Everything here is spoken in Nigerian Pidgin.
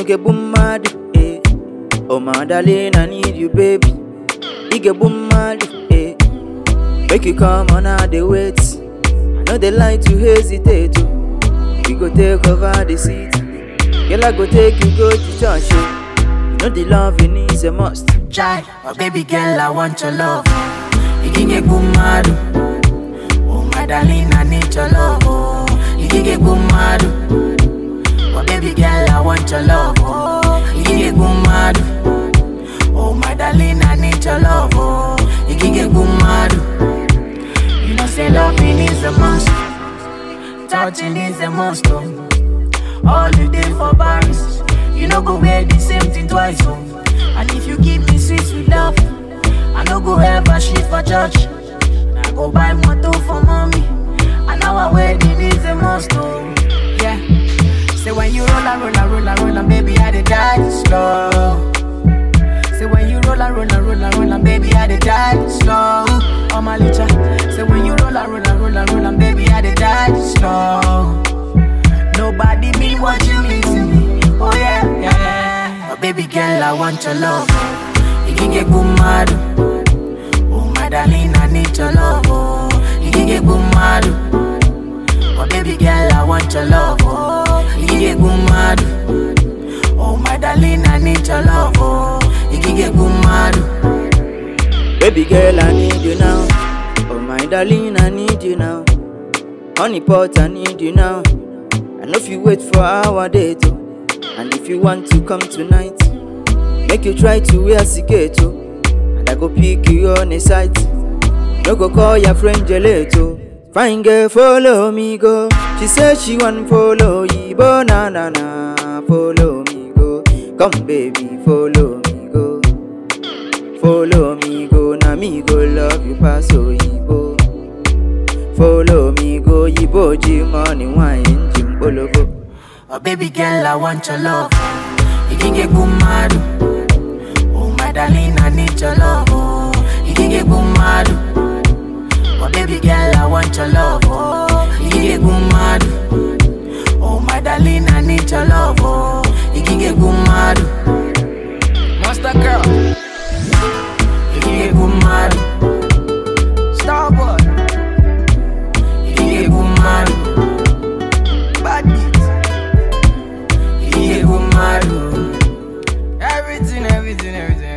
get boom mad, eh. Oh my darling, I need you, baby. You get boom mad, eh. Make you come on, I dey wait. I know they like to hesitate, oh. We go take over the seat. Girl, I go take you go to church, oh. You know the loving is a must. Chai, oh baby girl, I want your love. You can get good mad. Oh my darling, I need your love. Oh, you can get good mad. Oh baby girl, I want your love. Oh, you can get good mad. Oh my darling, I need your love. Oh, you can get good mad. You know say loving is a must. Touching is a must. Oh. All the day for Paris. You know go wear the same thing twice. Oh. And if you give me sweet sweet love, I no go ever shit for church. I go buy motor for mommy. And our wedding is a must. Oh. Yeah. Say when you roll and roll and roll and roll and baby I dey die slow. Say when you roll and roll and roll and roll and baby I dey die slow. Oh my licha. Say when you roll and roll and roll and roll and baby I dey die slow. Nobody mean what you mean to me. Oh yeah, yeah, yeah. But baby girl, I want your love. You can get good mad. Oh my darling, I need your love. Oh, you can get good mad. Oh baby girl, I want your love. Oh, you can get good mad. Oh my darling, I need your love. Oh, you can get good mad. Baby girl, I need you now. Oh my darling, I need you now. Honey pot, I need you now. I know if you wait for our date, oh. And if you want to come tonight, make you try to wear cigato. And I go pick you on a site. No go call your friend gelato. Fine girl, follow me go. She said she want follow you, but na na na. Follow me go. Come baby, follow me go. Follow me go, na me go love you pass Oyibo. Follow me go, Yibo G money wine Jim Bologo. Oh baby girl, I want your love. You can get good mad. Oh my darling, I need your love. Oh, you can get good mad. Oh baby girl, I want your love. Oh, you can get good mad. Oh my darling, I need your love. Oh, you can get good mad. Monster girl, you can get good mad. Starboy, you can get good mad. Bad beat. Yeah, go mad. oh. Everything, everything, everything.